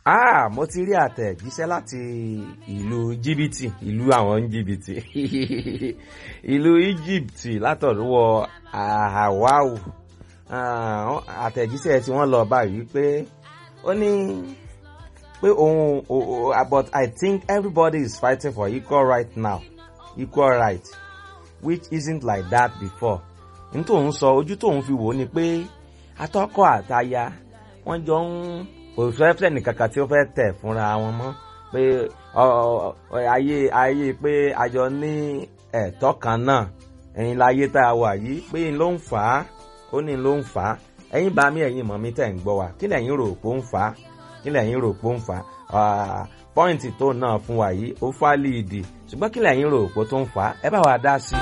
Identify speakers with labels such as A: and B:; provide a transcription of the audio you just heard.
A: Ah, mo ti rí àtẹ̀jíṣẹ́ láti ìlú jìbìtì ìlú àwọn jìbìtì ìlú Egypt látọ̀dúwọ̀ Ahawau àtẹ̀jíṣẹ́ tí wọ́n lọ báyìí pé ó ní pé òun but I think everybody is fighting for equal right now equal right which isn't like that before n tóun sọ ojú tóun fi wò ó ni pé atọ́kọ àtaya wọ́n jọ ń kò fẹ́ nìkankan tí ó fẹ́ tẹ̀ fúnra wọn mọ́ pé ayé ayé pé àjọ ní ẹ̀tọ́ kan náà ẹ̀yin láyé tá a wà yìí pé n ló ń fà á ó ní ló ń fà á ẹ̀yin bá mi ẹ̀yin mọ̀ mi tẹ̀ ń gbọ́ wa kí lẹ̀yin rò pé ó ń fà á kí lẹ̀yin rò pé ó ń fà á pọ́ìntì tó náà fún wa yìí ó fà líìdì ṣùgbọ́n kí lẹ̀yin rò pé tó ń fà á ẹ bá wa dá sí i.